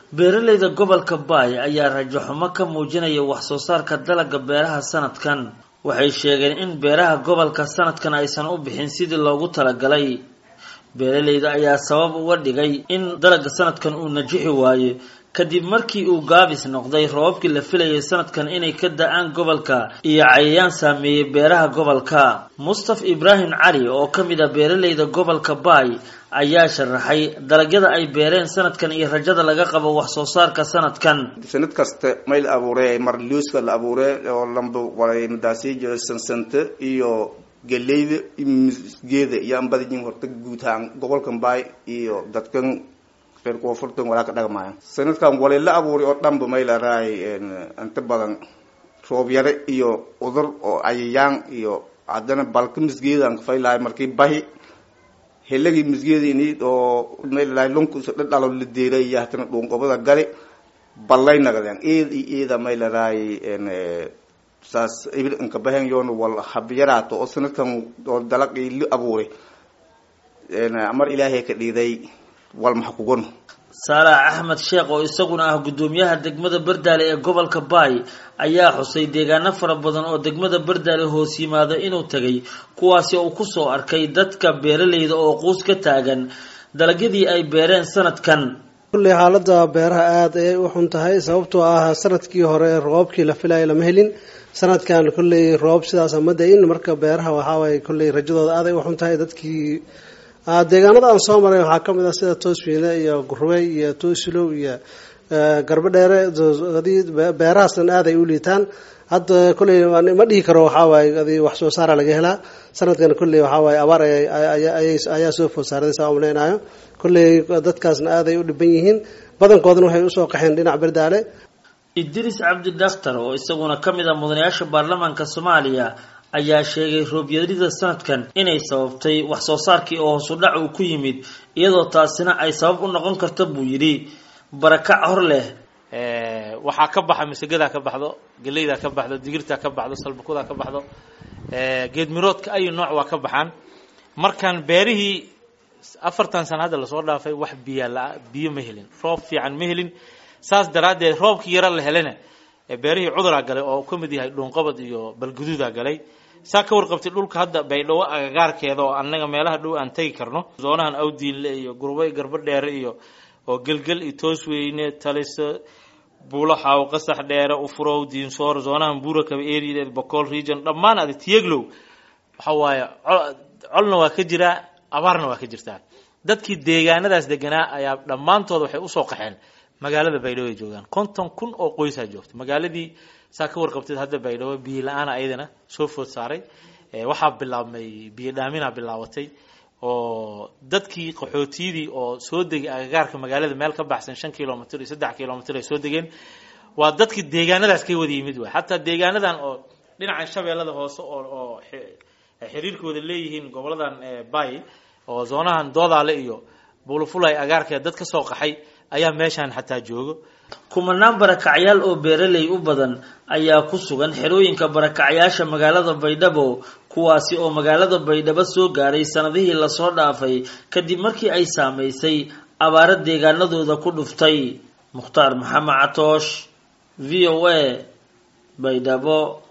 beeralayda gobolka baay ayaa rajo xumo ka muujinaya wax soo saarka dalagga beeraha sanadkan waxay sheegeen in beeraha gobolka sanadkan aysan u bixin sidii loogu talagalay beeralayda ayaa sabab uga dhigay in dalagga sanadkan uu najixi waayo kadib markii uu gaabis noqday roobabkii la filayay sanadkan inay ka da-aan gobolka iyo cayayaan saameeyey beeraha gobolka mustaf ibraahim cali oo ka mid ah beeralayda gobolka baay ayaa sharaxay dalagyada ay beereen sanadkan iyo rajada laga qabo wax soo saarka sanadkan sanad kasta may la abuure mar liuska la abuure oo lamba walamadaasi jiro sansanta iyo galeyda iyo misgeeda iyo aan badajin horta guud ahaan gobolkan baay iyo dadkan reer koonfurtan walaa ka dhagmaayo sanadkan wali la abuuray oo dhanba may la rahay inta badan roob yare iyo udur oo cayayaan iyo haddana balka misgeedaan kafaylahay markii bahi helagii misgeedini oo maylahay lunkusa dhadhalo la deeray iyo hatana dhuunqobada gali ballay nagadeen eed iyo eeda may la rahay saas ibil inka bahen yoona wal habyaraato oo sanadkan oo dalaqii la abuuray mar ilaahay ka dhiiday wal maxa kugan saalax axmed sheekh oo isaguna ah guddoomiyaha degmada bardaale ee gobolka baay ayaa xusay deegaano fara badan oo degmada bardaale hoos yimaada inuu tegay kuwaasi uu kusoo arkay dadka beeralayda oo quus ka taagan dalagyadii ay beereen sanadkan kulley xaalada beeraha aada ayay u xun tahay sababtoo ah sanadkii hore roobabkii la filayo lama helin sanadkan kulley roob sidaas ma da-in marka beeraha waxaawaye kulley rajadooda aaday u xun tahay dadkii deegaanada aan soo maray waxaa kamid ah sida toosfiine iyo gurwe iyo toosilow iyo garbo dheere beerahaasna aad ay u liitaan hadda kolley ma dhihi karo waxaawaay adi wax soo saara laga helaa sanadkan kolley waxaawaay abaar ayaa soo food saaraday saa umaleynaayo kolley dadkaasna aad ay u dhiban yihiin badankoodana waxay usoo qaxeen dhinac berdaale idris cabdi daktar oo isaguna ka mid ah mudanayaasha baarlamaanka soomaaliya ayaa sheegay roobyarida sanadkan inay sababtay wax soo saarkii oo hoos u dhac uu ku yimid iyadoo taasina ay sabab u noqon karta buu yidhi barakac hor leh waxaa ka baxa masagadaa ka baxdo geleydaa ka baxdo digirtaa ka baxdo salbakudaa ka baxdo geedmiroodka ayu nooc waa ka baxaan markaan beerihii afartan sana hadda lasoo dhaafay wax biya la biyo ma helin roob fiican ma helin saas daraaddeed roobkii yaro la helana beerihii cuduraa galay oo ka mid yahay dhuunqabad iyo balguduudaa galay saa ka warqabtay dhulka hadda baydhawo agagaarkeeda oo annaga meelaha dhow aan tegi karno zoonahan awdiinle iyo gurbay garbo dheere iyo oo gelgel iyo toosweyne taliso buulo xaawo qasax dheere ufurow diinsoor zoonahan buurakaba eriadeed bocool region dhammaan adi tiyeglow waxa waaye colna waa ka jiraa abaarna waa ka jirtaa dadkii deegaanadaas deganaa ayaa dhammaantood waxay usoo qaxeen magaalada baydhabo ay joogaan konton kun oo qoysaa joogta magaaladii saa ka warqabteed hadda baydhabo biyo la-aana ayadana soo food saaray waxaa bilaabmay biyo dhaaminaa bilaabatay oo dadkii qaxootiyadii oo soo degay agagaarka magaalada meel ka baxsan shan kilomitr iyo saddex kilomitr ay soo degeen waa dadkii deegaanadaas ka wada yimid waay xataa deegaanadan oo dhinacan shabeellada hoose oo oo xiriirkooda leeyihiin goboladan bay oo zoonahan doodaale iyo bulufulay agaarkeed dad ka soo qaxay ayaa meeshaan xataa joogo kumanaan barakacyaal oo beeraley u badan ayaa ku sugan xerooyinka barakacyaasha magaalada baydhabo kuwaasi oo magaalada baydhabo soo gaaray sanadihii lasoo dhaafay kadib markii ay saamaysay abaaro deegaanadooda ku dhuftay mukhtaar maxamed catoosh v o a baydhabo